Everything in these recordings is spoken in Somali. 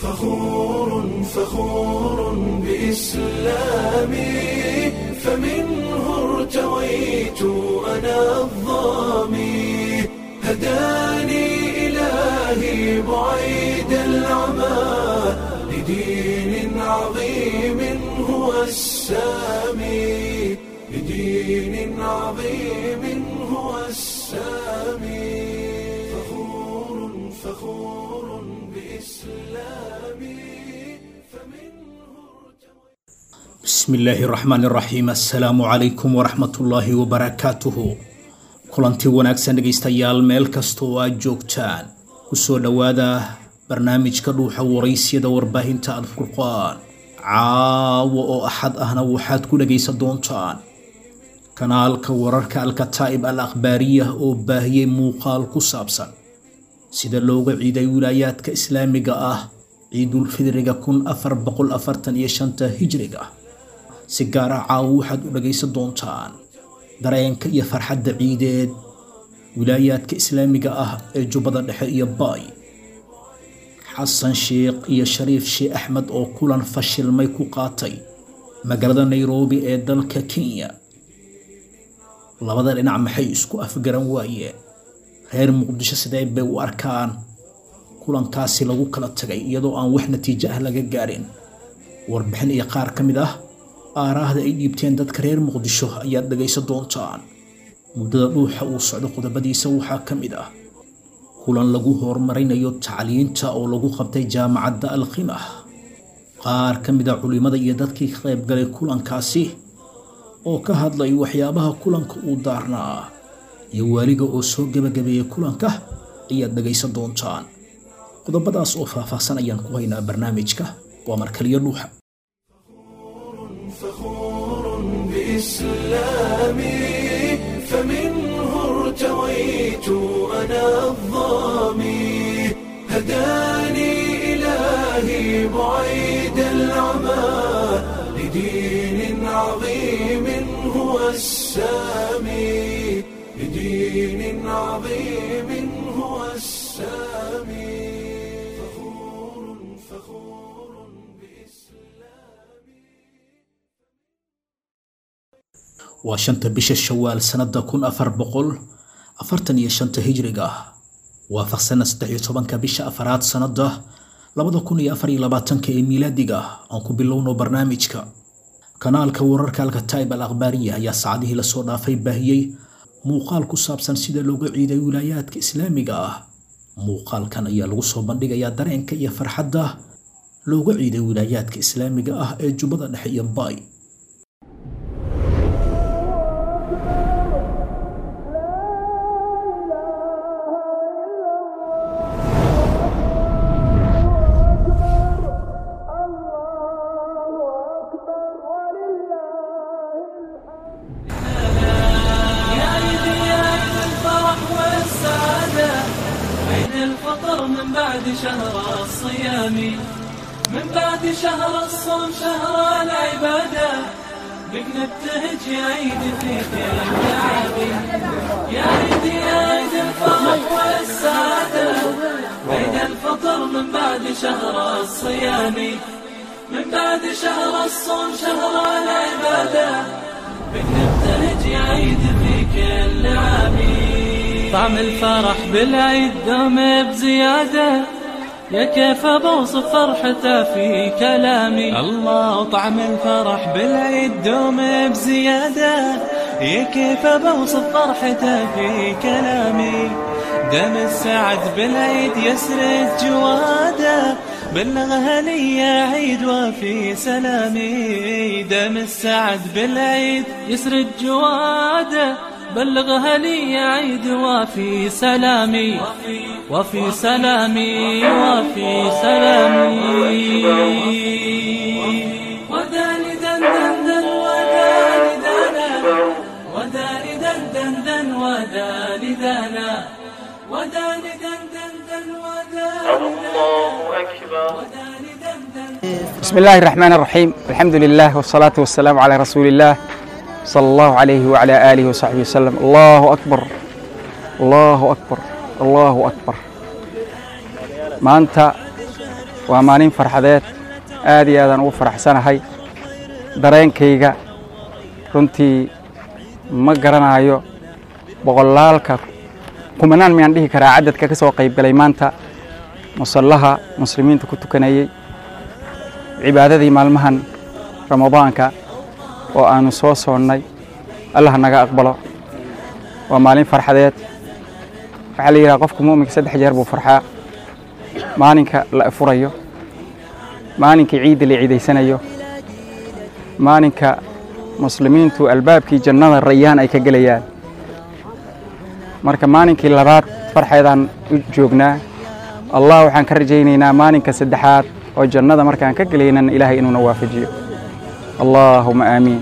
فخور فخور بإسلامي فمنه ارتويت أنا الظامي هداني إلهي بعيد العمى لدين عظيم هو السامي لدين عظيم هو السامي فخور فخور بإسلامي فمنه bismi illaahi raxmaan raxiim assalaamu calaykum waraxmatullaahi wabarakaatuhu kulanti wanaagsan dhegaystayaal meel kasta oo aad joogtaan kusoo dhowaada barnaamijka dhuuxa waraysyada warbaahinta alfurqaan caawa oo axad ahna waxaad ku dhagaysan doontaan kanaalka wararka alkataa'ib al akhbaariyah oo baahiyey muuqaal ku saabsan sida looga ciiday wilaayaadka islaamiga ah ciidulfidriga kun afar boqol afartan iyo shanta hijriga si gaar ah caawo waxaad u dhagaysan doontaan dareenka iyo farxadda ciideed wilaayaadka islaamiga ah ee jubbada dhexe iyo baay xasan sheekh iyo shariif sheekh axmed oo kulan fashilmay ku qaatay magaalada nairobi ee dalka kenya labada dhinac maxay isku afgaran waayeen reer muqdisho sidee bay u arkaan kulankaasi lagu kala tagay iyadoo aan wax natiijo ah laga gaarin warbixin iyo qaar ka mid ah aaraahda ay dhiibteen dadka reer muqdisho ayaad dhagaysan doontaan muddada dhuuxa uu socdo qodobadiisa waxaa ka mid ah kulan lagu horumarinayo tacliinta oo lagu qabtay jaamacadda alkhimah qaar ka mid a culimada iyo dadkii ka qayb galay kulankaasi oo ka hadlay waxyaabaha kulanka uu daarnaa iyo waaliga oo soo gebagabeeyey kulanka ayaad dhagaysan doontaan qodobadaas oo faahfaahsan ayaan ku haynaa barnaamijka waa markaliyo dhuuxa فخور بإسلامي فمنه ارتويت أنا الظامي هداني إلهي بعيد العمى لدين عظيم هو السامي لدين عظيم هو السامي فخور فخور بإسلامي waa shanta bisha shawaal sanada kun afar boqol afartan iyo shanta hijriga waafaqsana saddex iyo tobanka bisha afaraad sanada labada kun iyo afar iyo labaatanka ee miilaadiga aan ku bilowno barnaamijka kanaalka wararka alkataib al akhbaariya ayaa saacadihii lasoo dhaafay baahiyey muuqaal ku saabsan sida looga ciiday wilaayaadka islaamiga ah muuqaalkan ayaa lagu soo bandhigayaa dareenka iyo farxadda looga ciiday wilaayaadka islaamiga ah ee jubbada dhexe iyo baay يا عيدي يا عيد الفرح والسعادة عيد الفطر من بعد شهر الصيام من بعد شهر الصوم شهر العبادة بك نبتهج يا عيد في كل العابي يا عيدي يا عيد الفرح والسعادة عيد الفطر من بعد شهر الصيام من بعد شهر الصوم شهر العبادة بك نبتهج يا عيد في كل عامي طعم الفرح بالعيد دوم بزيادة يا كيف بوصف فرحته في كلامي الله طعم الفرح بالعيد دوم بزيادة يا كيف بوصف فرحته في كلامي دم السعد بالعيد يسرد جواده بلغها لي يا عيد وفي سلامي دم السعد بالعيد يسرد جواده بلغها لي يا عيد وفي سلامي وفي سلامي وفي سلامي وداني دن دن دن وداني دنا وداني دن دن دن وداني دنا وداني دن دن دن وداني الله أكبر وداني دن دن بسم الله الرحمن الرحيم الحمد لله والصلاة والسلام على رسول الله صلى الله عليه وعلى آله وصحبه وسلم الله أكبر الله أكبر الله أكبر maanta waa maalin farxadeed aad iyo aadaan ugu faraxsanahay dareenkayga runtii ma garanayo boqolaalka kumanaan miyaan dhihi karaa cadadka ka soo qayb galay maanta musallaha muslimiinta ku tukanayey cibaadadii maalmahan ramadaanka oo aanu soo soonnay allah naga aqbalo waa maalin farxadeed waxaa la yidhaha qofka mu'minka saddex jeer buu farxaa maalinka la furayo maalinka ciidda la ciidaysanayo maalinka muslimiintu albaabkii jannada rayaan ay ka gelayaan marka maalinkii labaad farxeedaan u joognaa allah waxaan ka rajaynaynaa maalinka saddexaad oo jannada markaan ka gelaynan ilaahay inuuna waafajiyo allaahuma aamiin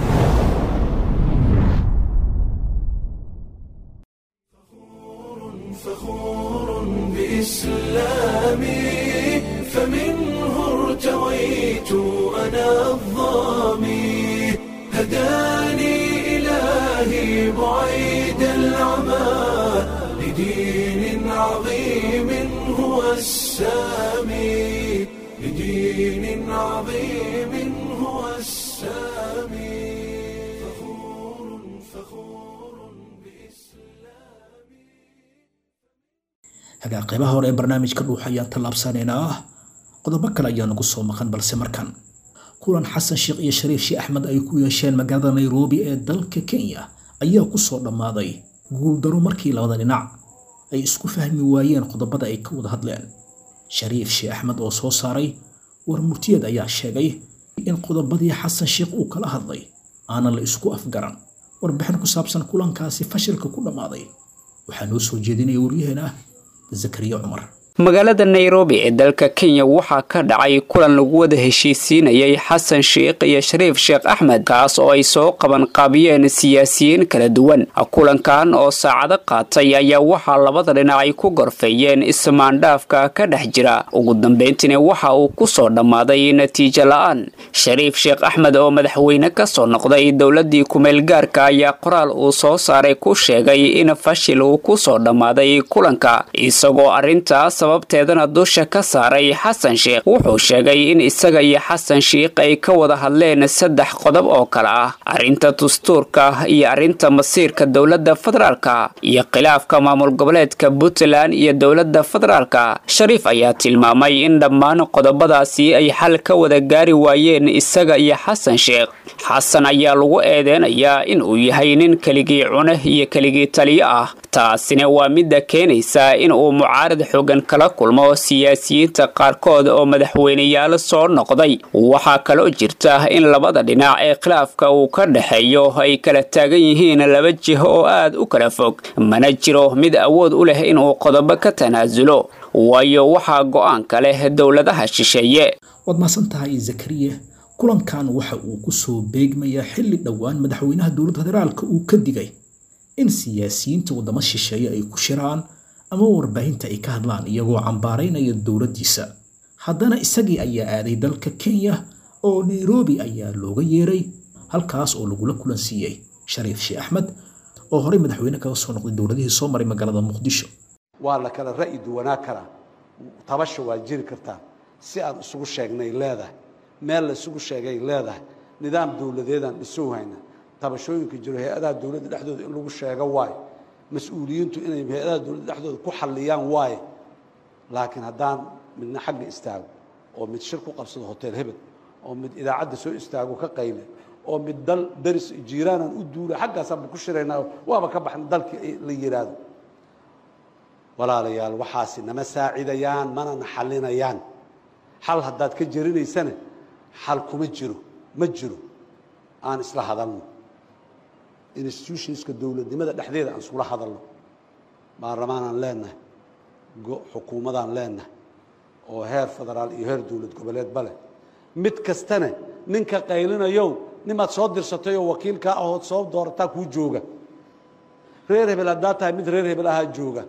فخور بإسلامي فمنه ارتويت أنا الظامي هداني إلهي بعيد العمى لدين عظيم هو السامي لدين عظيم هو السامي فخور فخور بإسلامي hagaa qaybaha hore ee barnaamijka dhuux ayaan tallaabsanaynaa ah qodobo kale ayaa nagu soo maqan balse markan kulan xasan sheekh iyo shariif sheekh axmed ay ku yeesheen magaalada nairobi ee dalka kenya ayaa ku soo dhammaaday guuldaro markii labada dhinac ay isku fahmi waayeen qodobada ay ka wada hadleen shariif sheekh axmed oo soo saaray war murtiyeed ayaa sheegay in qodobadii xasan sheekh uu kala hadlay aanan la isku afgaran warbixin ku saabsan kulankaasi fashilka ku dhammaaday waxaa noo soo jeedinaya waryaheena zakariya cumar magaalada nairobi ee dalka kenya waxaa ka dhacay kulan lagu wada heshiisiinayay xasan sheikh iyo shariif sheekh axmed kaas oo ay soo qaban qaabiyeen siyaasiyiin kala duwan kulankan oo saacado qaatay ayaa waxaa labada dhinac ay ku gorfeeyeen ismaandhaafka ka dhex jira ugu dambeyntiina waxa uu ku soo dhammaaday natiijo la-aan shariif sheekh axmed oo madaxweyne ka soo noqday dowladii kumeel gaarka ayaa qoraal uu soo saaray ku sheegay in fashil uu ku soo dhammaaday kulanka isagoo arrintaas sababteedana dusha ka saaray xasan sheekh wuxuu sheegay in isaga iyo xasan sheikh ay ka wada hadleen saddex qodob oo kale ah arrinta dastuurka iyo arrinta masiirka dowladda federaalka iyo khilaafka maamul goboleedka puntland iyo dowladda federaalka shariif ayaa tilmaamay in dhammaan qodobadaasi ay xal ka wada gaari waayeen isaga iyo xasan sheekh xasan ayaa lagu eedeynayaa in uu yahay nin keligii cune iyo keligii taliyo ah taasina waa midda keenaysa in uu mucaarad xoogan kala kulmo siyaasiyiinta qaarkood oo madaxweyneyaal soo noqday waxaa kaloo jirta in labada dhinac ee khilaafka uu ka dhexeeyo ay kala taagan yihiin laba jiho oo aad u kala fog mana jiro mid awood u leh inuu qodobo ka tanaasulo waayo waxaa go-aanka leh dowladaha shisheeye waad maasan tahay zakariya kulankan waxa uu ku soo beegmayaa xilli dhowaan madaxweynaha dowladda federaalka uu ka digay in siyaasiyiinta waddamo shisheeye ay ku shiraan ama warbaahinta ay ka hadlaan iyagoo cambaaraynaya dowladdiisa haddana isagii ayaa aaday dalka kenya oo nairobi ayaa looga yeeray halkaas oo lagula kulan siiyey shariif sheekh axmed oo horey madaxweyne kaga soo noqday dowladihii soo maray magaalada muqdisho waa la kala ra'yi duwanaa karaa tabasha waa jiri kartaa si aan isugu sheegnay leedahay meel la isugu sheegay leedahay nidaam dowladeedaan dhisow hayna tabashooyinka jiro hay-adaha dowladda dhexdooda in lagu sheego waayo mas-uuliyiintu inay hay-adaha dowladda dhexdooda ku xalliyaan waayo laakiin haddaan midna xagga istaago oo mid shir ku qabsado hotel hebel oo mid idaacadda soo istaago ka qayle oo mid dal daris jiiraanaan u duula xaggaasaanba ku shiraynaa waaba ka baxna dalkii la yidhaahdo walaalayaal waxaasi nama saacidayaan manana xallinayaan xal haddaad ka jerinaysana xal kuma jiro ma jiro aan isla hadalno institutionska dowladnimada dhexdeeda aan iskula hadalno baarlamaanaan leenahay xukuumadaan leenahay oo heer federaal iyo heer dowlad goboleedba leh mid kastana ninka qaylinayow nimaad soo dirsatayoo wakiilkaa ahood soo doorataa kuu jooga reer hebel haddaad tahay mid reer hebel ahaa jooga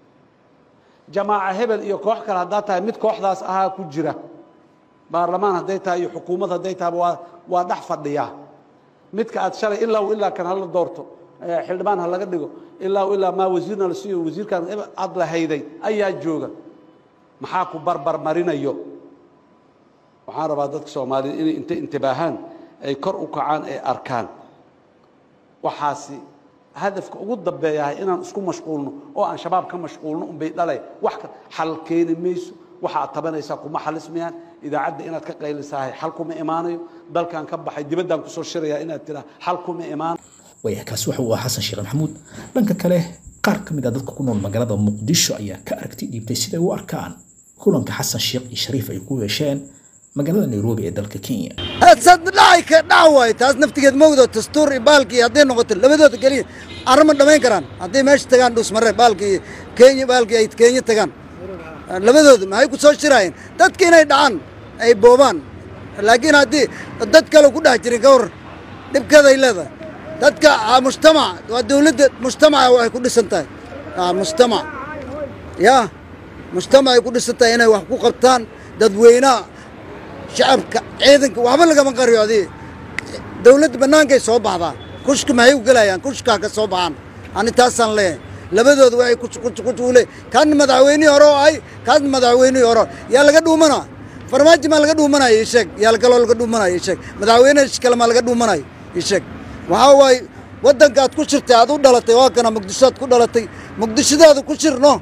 jamaaca hebel iyo koox kale haddaad tahay mid kooxdaas ahaa ku jira baarlamaan hadday tahay iyo xukuumad hadday tahay waa waa dhex fadhiyaa midka aad shalay ilaa ilaa kan hala doorto xildhibaan ha laga dhigo ilaa ilaa maa wasiirna la siiyo wasiirkan aad la hayday ayaa jooga maxaa ku barbar marinayo waxaan rabaa dadka soomaaliyed inay inta intibaahaan ay kor u kacaan ay arkaan waxaasi hadafka ugu dambeeyahay inaan isku mashquulno oo aan shabaab ka mashquulno unbay dhalay wax ka xal keeni mayso waxa aad tabanaysaa kuma xalismayaan idaacadda inaad ka qaylisahay xal kuma imaanayo dalkan ka baxay dibaddaan kusoo shirayaa inaad tiraa xal kuma imaan waayahay kaasi waxa uu ahaa xasan sheekh maxamuud dhanka kale qaar ka mid ah dadka ku nool magaalada muqdisho ayaa ka aragti dhiibtay siday u arkaan kulanka xasan sheekh iyo shariif ay ku yeesheen magaalada nairobi ee dalka kenya sad dhacay ka dhac waayo taas naftigeed mawdo dastuur iyo baalkii hadday noqoto labadooda keliya arrima dhammayn karaan hadday meesha tagaan dhusmare baalkii kenya baalkii ay kenya tagaan labadooda maxay ku soo shiraayeen dadka inay dhacaan ay boobaan laakiin haddii dad kale ku dhex jirin ka war dhibkeeda ay leedahay dadka ah, mujtamac waa dawladda mujtamaca waxay ku dhisan tahay Ah, mujtamac ya mujtamac ay ku dhisan tahay inay wax ku qabtaan dadweynaha shacabka ciidanka waxba lagama qariyo adii dawladda bannaankay soo baxdaa kushka maxay u gelayaan kushkaa ka soo baxaan ani taasaan leeyahay labadooda waxay kuule kan madaxweynihii hore oo ahay kaas madaxweynihii hore yaa laga dhuumanaa farmaajo maa laga dhuumanaya ii sheeg yaa kaloo laga dhuumanaya ii sheeg madaxweyne kale maa laga dhuumanaya ii sheeg waxaa waaye waddankaad ku shirtay aad u dhalatay waa kana muqdishoad ku dhalatay muqdishodaada ku shir no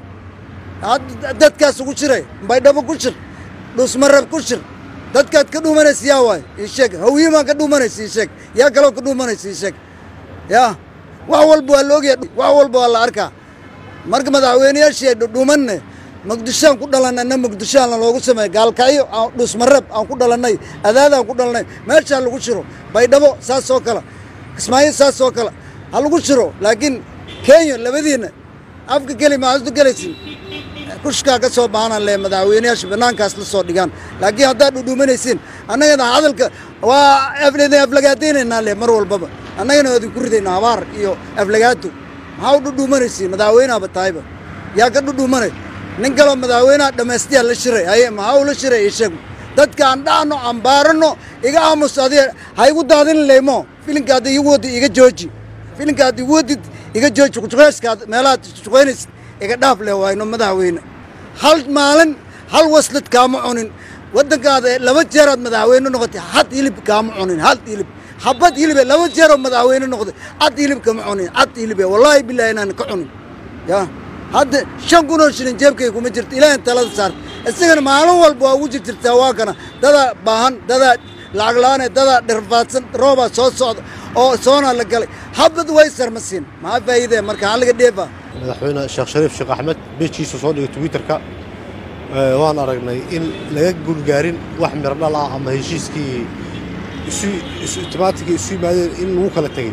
Had- dadkaas ugu shiray baydhabo ku shir dhusmarab ku shir dadkaad ka dhuumanaysa yaa waay ii sheeg hawiyimaa ka dhuumanaysa ii sheeg yaa kaloo ka dhuumanaysa ii sheeg yaa wax walba waa la ogyahay wax walba waa la arkaa marka madaxweyneyaashii ay dhudhuumanne muqdishoaan ku dhalannay na muqdishoaan loogu sameeyey gaalkacyo aan dhusmarab aan ku dhalannay adaadaan ku dhalannay meeshaa lagu shiro baydhabo saas oo kale kismaayo saas oo kale ha lagu shiro laakiin kenya labadiinna afka keli maxaad u gelaysin kushkaa ka soo baxana le madaxweyneyaasha bannaankaas la soo dhigaan laakiin haddaad dhudhuumanaysiin annagana hadalka waa aflidin aflagaadaynaynaa le mar walbaba annagana waa idinku ridaynaa habaar iyo aflagaato maxaa u dhudhuumanaysiin madaxweyneaba tahayba yaa ka dhudhuumanay nin kaloo madaxweynaha dhammaystiyaa la shiray haye maxaa uu la shiray ishagu dadka aan dhacno aan baarano iga aamus adiga ha igu daadin leymo filinka hadda igu wadi iga jooji filinka hadda igu wadid iga jooji kujuqeyskaad meelahaad juqeynaysid iga dhaaf leh waayno madaxweyne hal maalin hal waslad kaama cunin waddankaada laba jeeraad madaxweyne noqotay had hilib kaama cunin had hilib habad hilibe laba jeeroo madaxweyne noqday cad hilib kama cunin cad hilibe wallaahi bilaahi inaan ka cunin ya hadda shan kunoo shilin jeebkay kuma jirto ilaahin talada saarta isagana maalin walba waa ugu jirjirtaa waa kana dadaa baahan dadaa lacag la-aane dadaa dhirfaadsan roobaa soo socda oo soonaa la galay habad way sarmasiin maxaa faa'iidee marka hal laga dheefaa madaxweyne sheekh shariif sheekh axmed beejkiisa soo dhigay twitterka ee, waan aragnay in laga gulgaarin wax miro dhal ah ama heshiiskii isu isu timaatigii isu yimaadeen in lagu kala tegey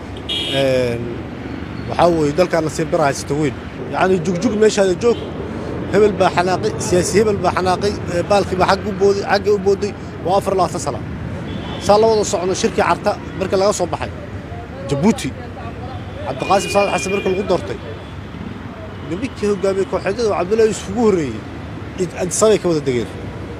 Een, waxaa weeye dalkaan nasiib dara haysata weyn yacni jugjug meeshaada joog hebel baa xanaaqay siyaasi hebel baa xanaaqay ee, baalkii baa xagga u booday xagga u booday waa afar labaatan sana saa la wada socno shirkii carta marka laga soo baxay jabuuti cabdiqaasim saadax xasan marka lagu doortay nimankii hogaamiyey kooxeedyada oo cabdullaahi yuusuf ugu horreeyey cid adisabay ka wada degeen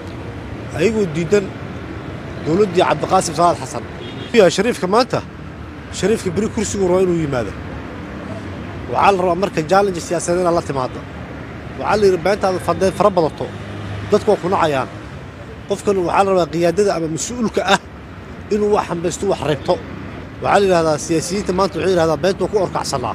ayagoo diidan dowladdii cabdiqaasim saadax xasan yaa shariifka maanta shariifka beri kursigu raba inuu yimaado waxaa la rabaa marka jaalenji siyaasadeed inaad la timaado waxaa la yidhi beentaada fadee fara badato dadku waa ku nacayaan qofkan waxaa la rabaa qiyaadada ama mas-uulka ah inuu wax hambaysto wax reebto waxaa la yidhahdaa siyaasiyiinta maanta waxay yidhahdaa beenta waa ku orkacsanaa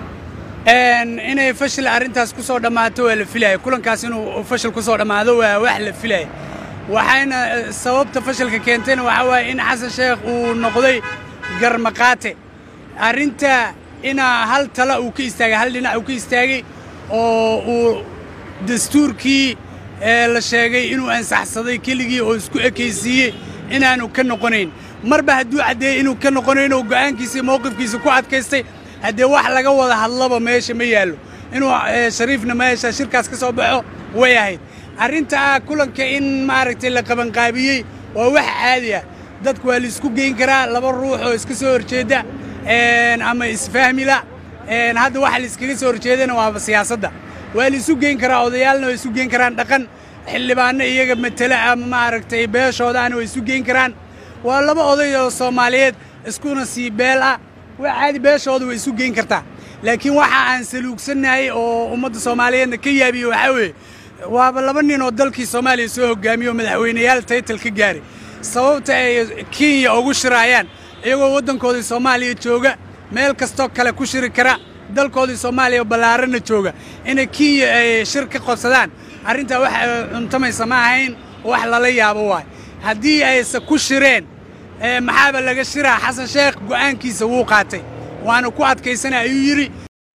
inay fashil arrintaas ku soo dhammaato waa la filaya kulankaas inuu fashil ku soo dhammaado waa wax la filaya waxayna eh, sababta fashilka keentayna waxaa waaye in xasan sheekh uu noqday garmaqaate arrinta inaa hal tala uu ka istaagay hal dhinac uu ka istaagay oo uu dastuurkii ee la sheegay inuu ansaxsaday keligii oo isku ekaysiiyey inaanu ka noqonayn marba hadduu caddeeyey inuu ka noqonayn oo go'aankiisa iyo mowqifkiisa ku adkaystay haddee wax laga wada hadlaba meesha ma yaallo inuu eh, shariifna meesha shirkaas ka soo baxo way ahayd arrinta ah kulanka in maaragtay la qabanqaabiyey waa wax caadi ah dadku waa laisku geyn karaa laba ruux oo iska soo horjeedda een, ama isfahmila een, hadda waxa laiskaga soo horjeedana waaba siyaasadda waa la isu geyn karaa odayaalna waa isu geyn karaan dhaqan xildhibaanno iyaga matela ama maaragtay beeshoodaana waa isu geyn karaan waa laba oday oo soomaaliyeed iskuna sii beel ah waa caadi beeshooda way isu geyn kartaa laakiin waxa aan saluugsannahay oo ummadda soomaaliyeedna ka yaabiye waxaa weeye waaba laba nin oo dalkii soomaaliya soo hogaamiye oo madaxweyneyaal taytal ka gaaray sababta ay kenya ugu shiraayaan iyagoo waddankoodii soomaaliya jooga meel kastoo kale ku shiri kara dalkoodii soomaaliya ballaarana jooga inay kenya ay shir ka qabsadaan arrintaa wax cuntamaysa ma ahayn wax lala yaabo waay haddii aysa ku shireen maxaaba laga shiraa xasan sheekh go'aankiisa wuu qaatay waana ku adkaysana ayuu yidhi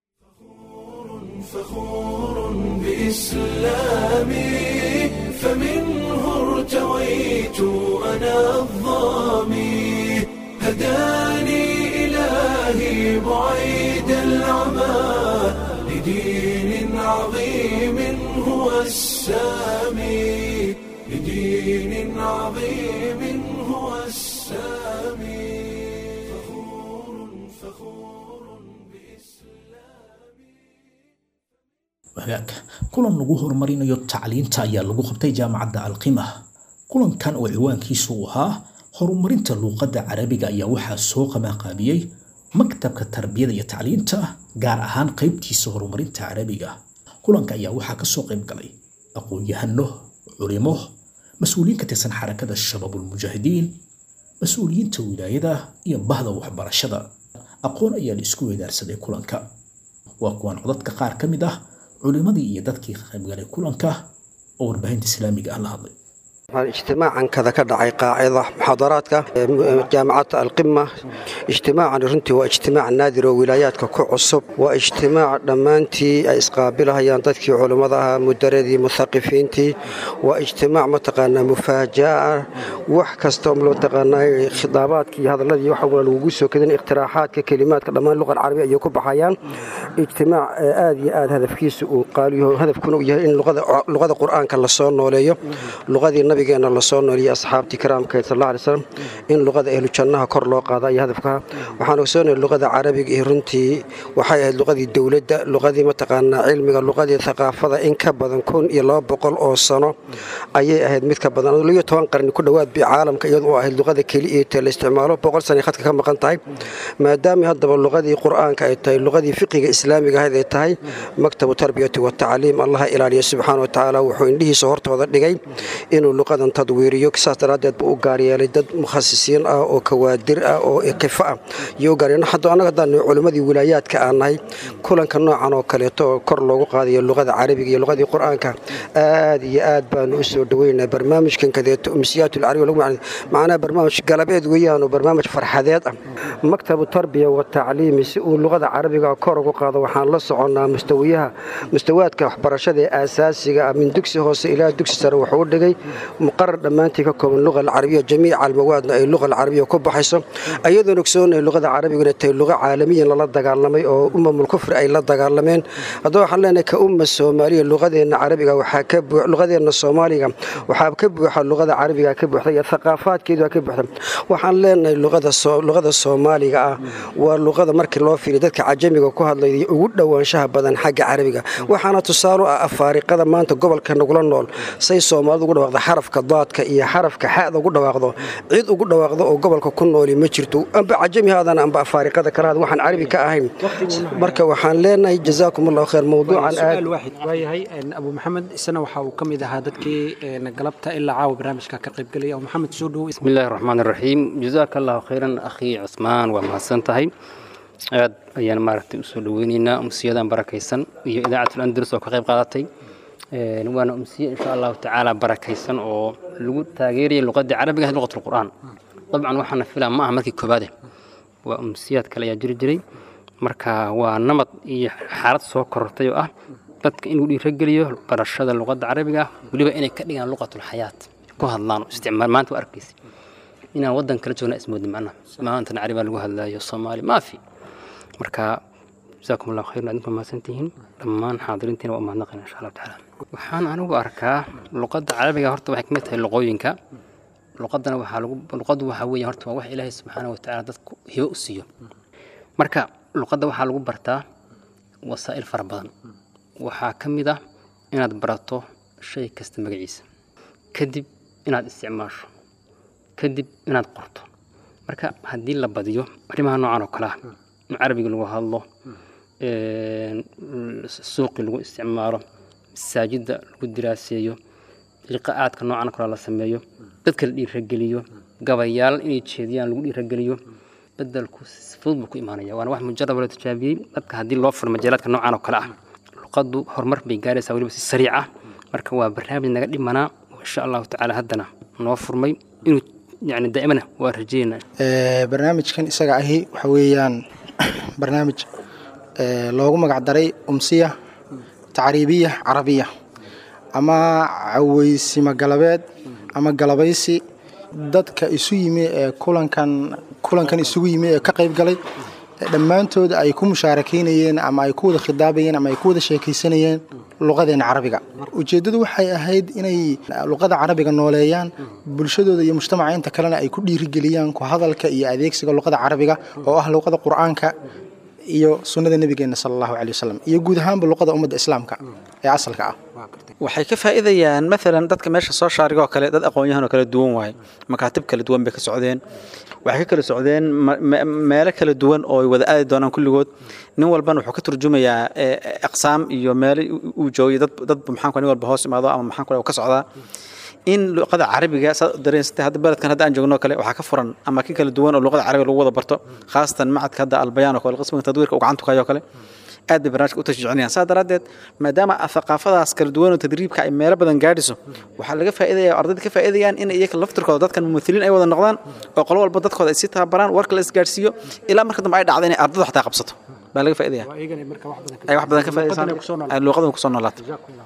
بإسلامي فمنه ارتويت أنا الظامي هداني إلهي بعيد العمى لدين عظيم هو السامي لدين عظيم هو السامي فخور فخور hagaag kulan lagu horumarinayo tacliinta ayaa lagu qabtay jaamacadda alqima kulankan oo ciwaankiisu uu ahaa horumarinta luuqadda carabiga ayaa waxaa soo qabanqaabiyey maktabka tarbiyada iyo tacliinta gaar ahaan qaybtiisa horumarinta carabiga kulanka ayaa waxaa kasoo qayb galay aqoon-yahano culimo mas-uuliyiin ka tirsan xarakada shabaabulmujaahidiin mas-uuliyiinta wilaayada iyo bahda waxbarashada aqoon ayaa la isku weydaarsaday kulanka waa kuwan codadka qaar ka mid ah culimadii iyo dadkii ka qaybgalay kulanka oo warbaahinta islaamiga ah la hadlay اجتماعا كذا كدعي قاعدة محاضراتك جامعة القمة اجتماعا رنتي واجتماع نادر وولاياتك كعصب واجتماع دمانتي اسقابلها ينطتك علماء مدردي مثقفينتي واجتماع متقنا مفاجأة وحكستم لو تقنا خطاباتك هذا الذي يحول الوجوس وكذا اقتراحات كلمات كلام اللغة العربية يكب حيان اجتماع آدي آد هدف كيس وقالوا هدف كانوا إن لغة لغة القرآن كلا صار نوليه لغة النبي nabigeena lasoo nooliyey asxaabtii karaamkeed sal alla lay slam in luqada ahlu jannaha kor loo qaada iyo hadafka waxaan ogsoonaya luqada carabiga iyo runtii waxay ahayd luqadii dowladda luqadii mataqaanaa cilmiga luqadii thaqaafada in ka badan kun iyo laba boqol oo sano ayay ahayd mid ka badan liyo toban qarni ku dhowaad bay caalamka iyadu u ahayd luqada keliya ee la isticmaalo boqol sana khadka ka maqan tahay maadaama haddaba luqadii qur'aanka ay tahay luqadii fiqiga islaamiga ahayd ay tahay maktabu tarbiyati watacliim allaha ilaaliya subxaana watacaala wuxuu indhihiisa hortooda dhigay inuu luqadan tadwiiriyo saas daraaddeed buu u gaaryeelay dad mukhasisiin ah oo kawaadir ah oo iqifo ah iyo u gaaryeelay hadda annaga haddaan culimmadii wilaayaadka aan nahay kulanka noocan oo kaleeto oo kor loogu qaadayo luqada carabiga iyo luqadii qur'aanka aad iyo aad baanu u soo dhaweynaa barnaamijkan kadeeto umsiyaat alcarabiga lagu macnay macnaha barnaamij galabeed weeyaan oo barnaamij farxadeed ah maktabu tarbiya wa tacliimi si uu luqada carabiga kor ugu qaado waxaan la soconnaa mustawiyaha mustawaadka waxbarashada ee aasaasiga ah min dugsi hoose ilaa dugsi sare wuxuu u dhigay muqarar dhammaantii ka kooban luqa alcarabiya jamiica almawaadna ay luqa alcarabiya ku baxayso ayadoon ogsoonay luqada carabiga inay tahay luqa caalamiyan lala dagaalamay oo umamul kufri ay la dagaalameen haddaba waxaan leenahay ka umma soomaaliya luqadeenna carabiga waxaa ka buux luqadeenna soomaaliga waxaa ka buuxa luqada carabiga ka buuxda iyo thaqaafaadkeedu ka buuxda waxaan leenahay luqada luqada soomaaliga ah waa luqada markii loo fiiriyo dadka cajamiga ku hadlaya ugu dhowaanshaha badan xagga carabiga waxaana tusaale ah afaariqada maanta gobolka nagula nool say soomaalidu ugu dhawaaqda xarafka daadka iyo xarafka xada ugu dhawaaqdo cid ugu dhawaaqdo oo gobolka ku nooli ma jirto amba cajami haadana amba afaariqada kale waxaan carabi ka ahayn marka waxaan leenahay jazaakum allahu khayr mawduucan aad waayahay abu maxamed isna waxa uu ka mid ahaa dadkii galabta ilaa caawa barnaamijka ka qaybgelaya abu maxamed soo dhowo بسم الله الرحمن الرحيم جزاك الله خيرا أخي عثمان ومحسنتهي aad ayaan maaragtay usoo dhaweyneynaa umsiyadan barakaysan iyo idaacatul andalus oo ka qayb qaadatay waana umsiye insha allahu tacaala barakaysan oo lagu taageeraya luqadii carabiga ahayd luqat lqur'aan dabcan waxaana filaa ma aha markii koobaade waa umsiyaad kale ayaa jiri jiray marka waa namad iyo xaalad soo korortay oo ah dadka inuu dhiirageliyo barashada luqadda carabiga ah weliba inay ka dhigaan luqatulxayaat ku hadlaan isticmaal maanta waa arkaysa inaan waddan kala joogna ismoodin macnaha maantan caribaa lagu hadlaayo soomaali maafi marka jazaakum allahu khayran adinku mahadsantihiin dhammaan xaadiriintiina waa umahadnaqayna insha allahu tacaala waxaan anigu arkaa luqadda carabiga horta waxay kamid tahay luqooyinka luqadana waxaa lagu luqaddu waxaa weeye horta waa wax ilaahay subxaana wa tacaala dadku hibo u siiyo marka luqadda waxaa lagu bartaa wasaa'il fara badan waxaa ka mid ah inaad barato shay kasta magaciisa kadib inaad isticmaasho kadib inaad qorto marka haddii la badiyo arrimaha noocan oo kale ah in carabiga lagu hadlo suuqii lagu isticmaalo masaajidda lagu diraaseeyo liqa'aadka noocan kale la sameeyo dadka la dhiirageliyo gabayaal inay jeediyaan lagu dhiirageliyo bedelku si fudud buu ku imaanaya waana wax mujarab la tijaabiyey dadka haddii loo furo majaalaadka noocan oo kale ah luqaddu horumar bay gaaraysaa weliba si sariic ah marka waa barnaamij naga dhimanaa oo insha allahu tacaala haddana noo furmay inuu yani daa'imana waa rajeynaa barnaamijkan isaga ahi waxa weeyaan barnaamij loogu magac daray umsiya tacriibiya carabiya ama caweysimo galabeed ama galabaysi dadka isu yimi ee kulankan kulankan isugu yimi ee ka qayb galay dhammaantood ay ku mushaarakeynayeen ama ay ku wada khidaabayeen ama ay ku wada sheekaysanayeen luqadeena carabiga ujeeddadu waxay ahayd inay luqada carabiga nooleeyaan bulshadooda iyo mujtamaca inta kalena ay ku dhiirigeliyaan ku hadalka iyo adeegsiga luqada carabiga oo ah luqada qur'aanka iyo sunnada nebigeena sala allahu caley wasalam iyo guud ahaanba luqada ummadda islaamka ee asalka ah waxay ka faa'iidayaan maalan dadka meesha soo shaariga oo kale dad aqoon-yahan oo kala duwan waaye makaatib kala duwan bay ka socdeen waxay ka kala socdeen meelo kala duwan oo ay wada aadi doonaan kulligood nin walbana wuxuu ka turjumayaa aqsaam iyo meelo uu joogay dad dad maxaan nin walba hoos imaado ama maxaan kale ka socdaa in luqada carabiga saad dareensatay hadda beledkan hadda aan joogno kale waxaa ka furan ama ki kala duwan oo luqada carabiga lagu wada barto khaasatan macadka hadda albayaan oo kale qismiga tadwiirka uu gacantu kayo kale aad bay barnaamijka u tashjiicinayaan saa daraaddeed maadaama thaqaafadaas kala duwan oo tadriibka ay meelo badan gaadhiso waxaa laga faa'iidaya ardayda ka faa'iidayaan in iyaga laftirkooda dadkan mumithiliin ay wada noqdaan oo qolo walba dadkooda ay si tababaraan warka la isgaadhsiiyo ilaa marka dambe ay dhacdo inay ardadu xataa qabsato baa laga faa'iidaya ay wax badan ka faa'iidaysaan ay luuqadan kusoo noolaato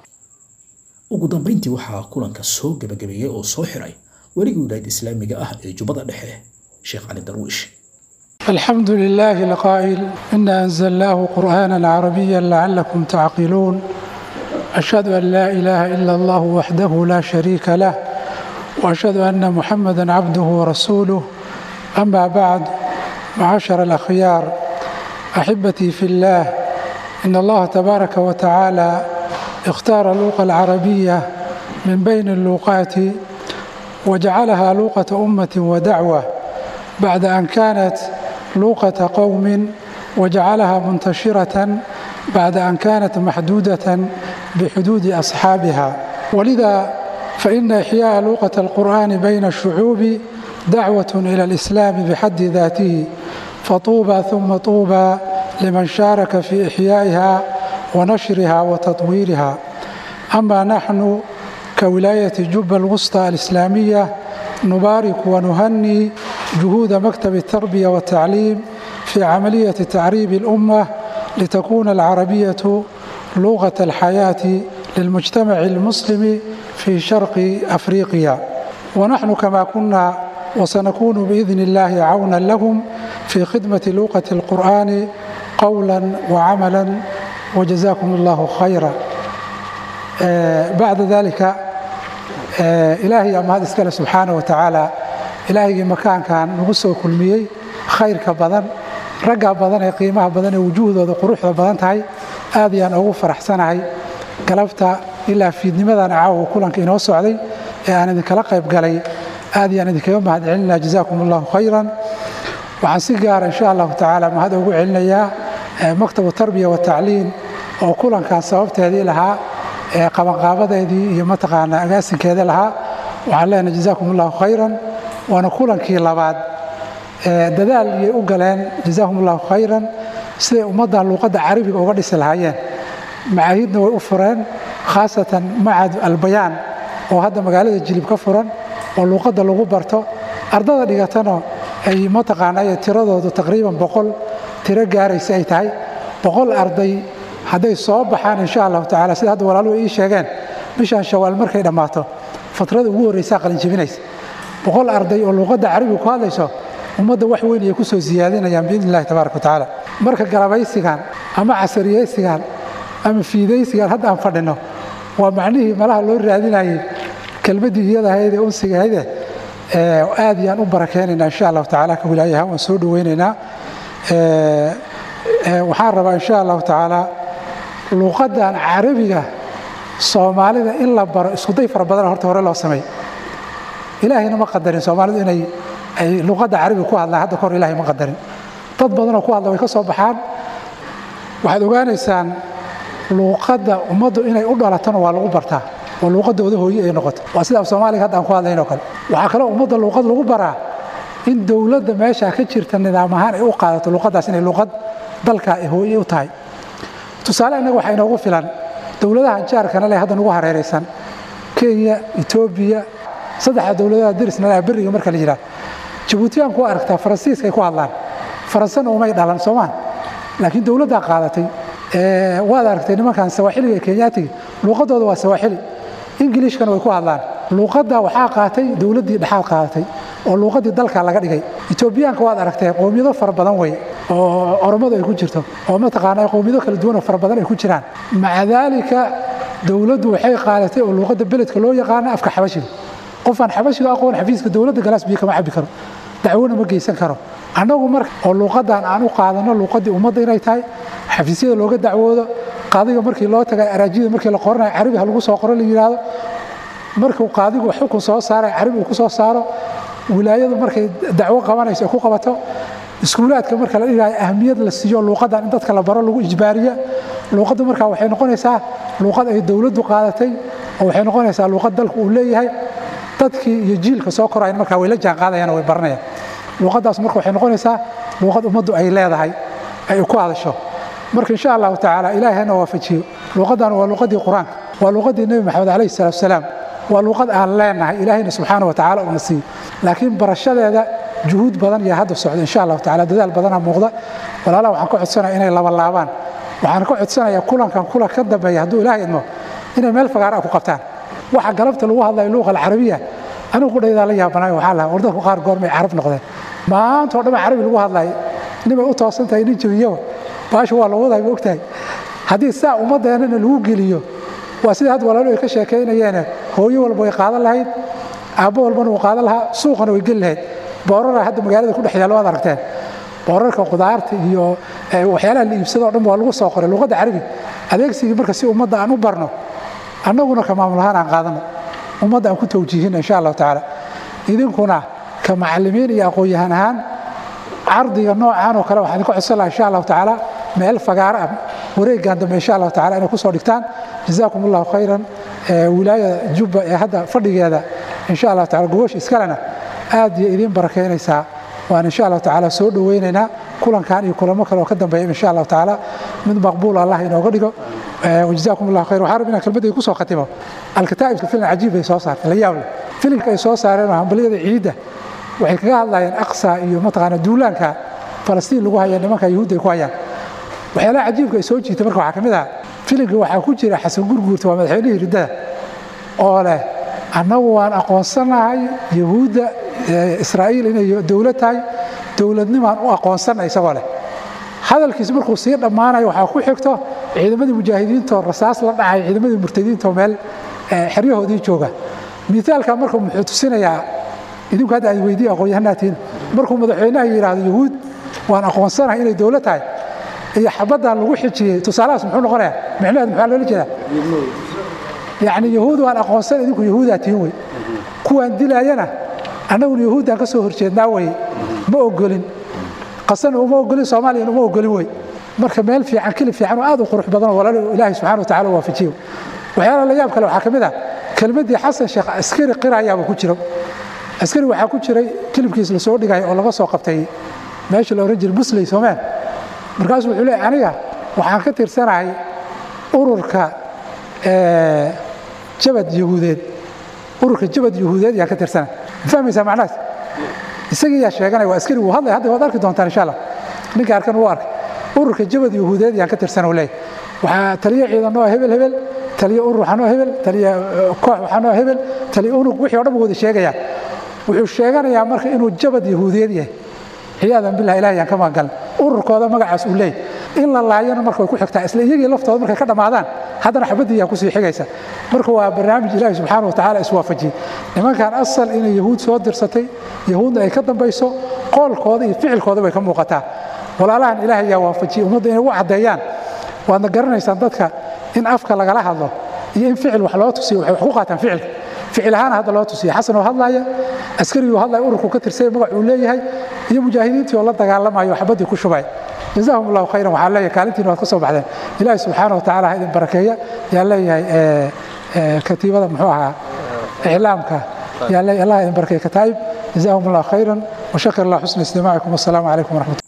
ugu dambayntii waxaa kulanka soo gebagabeeyey oo soo xiray weligii wilaayad islaamiga ah ee jubbada dhexe sheekh cali darwiish الحمد لله القائل إنا أنزلناه قرآنا عربيا لعلكم تعقلون أشهد أن لا إله إلا الله وحده لا شريك له وأشهد أن محمدا عبده ورسوله أما بعد معاشر الأخيار أحبتي في الله إن الله تبارك وتعالى اختار اللغة العربية من بين اللغات وجعلها لغة أمة ودعوة بعد أن كانت لغة قوم وجعلها منتشرة بعد أن كانت محدودة بحدود أصحابها ولذا فإن إحياء لغة القرآن بين الشعوب دعوة إلى الإسلام بحد ذاته فطوبى ثم طوبى لمن شارك في إحيائها ونشرها وتطويرها أما نحن كولاية جبة الوسطى الإسلامية نبارك ونهني جهود مكتب التربية والتعليم في عملية تعريب الأمة لتكون العربية لغة الحياة للمجتمع المسلم في شرق أفريقيا ونحن كما كنا وسنكون بإذن الله عونا لهم في خدمة لغة القرآن قولا وعملا وجزاكم الله خيرا آه بعد ذلك آه إلهي أما هذا اسكال سبحانه وتعالى إلهي مكان كان نغسو كلميي خير كبدن رقا بدن ee qiimaha badan ee wujuhdooda quruxda badan tahay aad ayaan ugu faraxsanahay galabta ilaa fiidnimadan caawa kulanka inoo socday ee aan idinkala qayb galay aad ayaan idinkaga mahad celinaya jazaakum allahu khayran waxaan si gaara insha allahu tacaala mahad ugu celinayaa maktabu tarbiya watacliin oo kulankan sababteedii lahaa ee qabanqaabadeedii iyo mataqaanaa agaasinkeeda lahaa waxaan leenahay jazaakum allahu khayran waana kulankii labaad dadaal iyay u galeen jazaahum allahu khayran siday ummadda luuqadda carabiga uga dhisi lahaayeen macaahidna way u fureen khaasatan macad albayaan oo hadda magaalada jilib ka furan oo luuqadda lagu barto ardada dhigatana ay mataqaanaa tiradoodu taqriiban boqol tiro gaaraysa ay tahay boqol arday hadday soo baxaan insha allahu tacala sida hadda walaaluhu ii sheegeen bishan shawaal markay dhammaato fatrada ugu horreysaa qalinjibinaysa boqol arday oo luuqadda carabiga ku hadlayso ummadda wax weyn ayay ku soo siyaadinayaan biidni illahi tabaaraka watacaala marka galabaysigan ama casariyeysigan ama fiidaysigan hadda aan fadhino waa macnihii malaha loo raadinayay kelmaddii iyadahayd ee unsigahayde aad iyaan u barakeynaynaa insha allahu tacaala ka wilaayaha waan soo dhoweynaynaa waxaan rabaa insha allahu tacaala luuqaddan carabiga soomaalida in la baro iskuday fara badan horta hore loo sameey ilaahayna ma qadarin soomaalidu inay ay luqadda carabiga ku hadlaan hadda kahor ilahay ma qadarin dad badanoo ku hadla way ka soo baxaan waxaad ogaanaysaan luuqadda ummaddu inay u dhalatona waa lagu bartaa oo luuqadooda hooye ay noqoto waa sida af soomaaliga hadda aan ku hadlayn oo kale waxaa kaloo ummadda luuqad lagu baraa in dowladda meeshaa ka jirta nidaam ahaan ay u qaadato luuqaddaas inay luuqad dalka ay hooye u tahay tusaale innaga waxaa inoogu filan dowladaha jaarkana leh hadda nagu hareeraysan kenya etoobiya saddexda dowladaha darisna leh beriga marka la yidhaah jabuutiyaanku waa aragtaa faransiiska ay ku hadlaan faransana umay dhalan soomaan laakiin dowladdaa qaadatay waad aragtay nimankan sawaaxiliga ee kenyaatiga luuqadooda waa sawaaxili ingilishkana way ku hadlaan luuqadda waxaa qaatay dowladdii dhexaad qaadatay oo luuqaddii dalka laga dhigay etoobiyaanka waad aragtee qowmiyado fara badan wey oo oromadu ay ku jirto oo mataqaanaa qowmiyado kala duwan oo fara badan ay ku jiraan maca daalika dowladdu waxay qaadatay oo luuqadda beledka loo yaqaana afka xabashiga qofaan xabashiga aqoon xafiiska dowladda galaas biyo kama cabbi karo dacwona ma geysan karo annagu marka oo luuqaddan aan u qaadanno luuqaddii ummadda inay tahay xafiisyada looga dacwoodo qaadiga markii loo tagay araajida markii la qoranayo carabi ha lagu soo qoro la yidhaahdo markuu qaadigu xukun soo saaray carabi uu ku soo saaro wilaayadu markay dacwo qabanayso ay ku qabato iskuulaadka marka la dhigayo ahmiyad la siiyo luuqaddan in dadka la baro lagu ijbaariya luuqaddu markaa waxay noqonaysaa luuqad ay dowladdu qaadatay oo waxay noqonaysaa luuqad dalku uu leeyahay dadkii iyo jiilka soo korayan markaa way la jaan qaadayaan way baranayaan luuqaddaas marka waxay noqonaysaa luuqad ummaddu ay leedahay ay ku hadasho marka insha allahu tacaala ilaahay hana waafajiyo luuqaddan waa luuqaddii qur-aanka waa luuqaddii nebi maxamed calayhi salaatu wasalaam waa luuqad aan leenahay ilaahayna subxaana wa tacaala uuna siiyo laakiin barashadeeda juhuud badan iyo hadda socda insha allahu tacaala dadaal badanaa muuqda walaalaha waxaan ka codsanaya inay labalaabaan waxaan ka codsanayaa kulankan kulan ka dambeeya hadduu ilaahay idmo inay meel fagaara ku qabtaan waxa galabta lagu hadlayo luuqa alcarabiya anigu qudhaydaa la yaabanayo waxaa lahaa wardadku qaar goormay carab noqdeen maanta oo dhan carabi lagu hadlayo nimay u toosan tahay nin jabiyaba baasha waa la waday ma ogtahay haddii saa ummaddeennana lagu geliyo waa sida hadda walaalu ay ka sheekaynayeene hooyo walba way qaadan lahayd aabbo walbana wuu qaadan lahaa suuqana way geli lahayd boorara hadda magaalada ku dhex yaalla waad aragteen boorarka qudaarta iyo waxyaalaha la iibsado o dhan waa lagu soo qoray luuqadda carabi adeegsigii marka si ummadda aan u barno annaguna ka maamul ahaan aan qaadano ummadda aan ku tawjiihino insha allahu tacaala idinkuna ka macallimiin iyo aqoon-yahan ahaan cardiga noocaan oo kale waxaan idinka codsan laha insha allahu tacaala meel fagaaro ah wareeggan dambe insha allahu tacala inay kusoo dhigtaan jazaakum allahu khayran wilaayada jubba ee hadda fadhigeeda insha allahu tacala gogosha iskalena aad iyo idiin barakeynaysaa waan insha allahu tacaala soo dhoweynaynaa kulankan iyo kulamo kale oo ka dambeeya insha allahu tacaala mid maqbuul allah inooga dhigo wajazaakum allahu khayr waxaan rabbi inaan kelmadda kusoo khatimo alkataa'ibka filim cajiib bay soo saartay la yaab leh filimka ay soo saareen oo hambaliyada ciidda waxay kaga hadlayeen aqsa iyo mataqaana duulaanka falastiin lagu haya nimanka yuhuudda ay ku hayaan waxyaalaha cajiibka ay soo jiitay marka waxaa ka mid ah filimka waxaa ku jira xasan gurguurta waa madaxweynihii riddada oo leh annagu waan aqoonsanahay yahuudda israa'iil inay dowlad tahay dowladnimaan u aqoonsannay isagoo leh hadalkiis markuu sii dhammaanayo waxaa ku xigto ciidamadii mujaahidiintoo rasaas la dhacay ciidamadii murtadiintoo meel xeryahoodii jooga miaalka marka muxuu tusinayaa idinku hadda aad weydiiya aqoon-yahanaatiin markuu madaxweynaha yidhaahdo yahuud waan aqoonsanahay inay dowlad tahay iyo xabaddan lagu xijiyey tusaalahaas muxuu noqonayaa micnaheed maxaa loola jeedaa yacni yahuud waan aqoonsan idinku yahuudaa tihin wey kuwaan dilaayana annaguna yahuuddaan ka soo horjeednaa weye ma ogolin qasana uma ogolin soomaaliyana uma ogolin wey marka meel fiican kelib fiican oo aad u qurux badan oo walaal ilaahay subxana wa tacala waafajiyo waxyaalaha la yaab kale waxaa ka mid ah kelmaddii xasan sheekh askari qirayaaba ku jiro askari waxaa ku jiray kilibkiis la soo dhigay oo laga soo qabtay meesha la ohan jiray musley soomeen markaasuu wuxuu leeyahy aniga waxaan ka tirsanahay ururka jabad yahuudeed ururka jabad yahuudeed yaan ka tirsanahay ma fahmaysaa macnahaas isagii yaa sheeganaya waa askari wuu hadlay hadda waad arki doontaan insha allah ninka arkan wuu arkay ururka jabad yahuudeed yaan ka tirsana leeyahy waxaa taliyo ciidan oo hebel hebel taliyo urur waxaa noo hebel taliyo koox waxaa noo hebel taliyo unug wixii o dhan wada sheegaya wuxuu sheeganayaa marka inuu jabad yahuudeed yahay ciyaadan bilah ilahi yaan ka magangalin ururkooda magacaas uu leeyahy in la laayana marka way ku xigtaa isla iyagii laftooda markay ka dhammaadaan haddana xabaddii yaa kusii xigaysa marka waa barnaamij ilaahi subxaana wa tacaala iswaafajiyey nimankan asal inay yahuud soo dirsatay yahuudna ay ka dambayso qoolkooda iyo ficilkooda bay ka muuqataa walaalahan ilaahay yaa waafajiyey ummadda inay ugu caddeeyaan waadna garanaysaan dadka in afka lagala hadlo iyo in ficil wax loo tusiyo waxay wax ku qaataan ficilka ficil ahaana hadda loo tusiya xasan oo hadlaaya askarigii hadlaya ururku ka tirsay magac uu leeyahay iyo mujaahidiintii oo la dagaalamayo xabaddii ku shubay jazaahum allahu khayran waxaan leeyahay kaalintiina waad ka soo baxdeen ilaahi subxaana wa tacala ha idin barakeeya yaan leeyahay katiibada muxuu ahaa iclaamka yaan leeyahay allah idin barakay kataayib jazaahum allah khayran washakir allah xusna istimaacikum wassalaamu calaykum waraxmat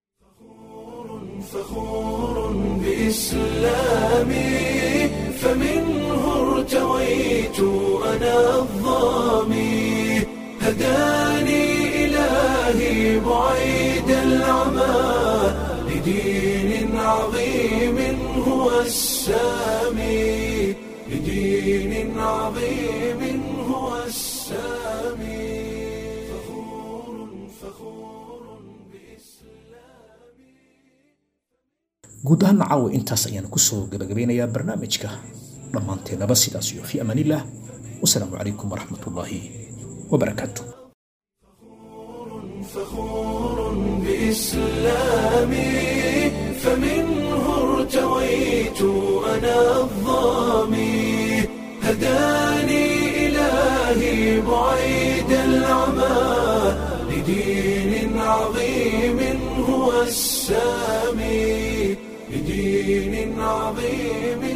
بإسلامي فمنه ارتويت أنا الظامي هداني إلهي بعيد العمى لدين عظيم هو السامي لدين عظيم هو السامي فخور فخور guud ahaan caawa intaas ayaan kusoo gabagabeynayaa barnaamijka dhammaanteennaba sidaas iyo fi amaanillaah wasalaamu calaykum waraxmatullaahi wabarakaatu فخور بإسلامي فمنه ارتويت أنا الظامي هداني إلهي بعيد العمى لدين عظيم هو السامي لدين عظيم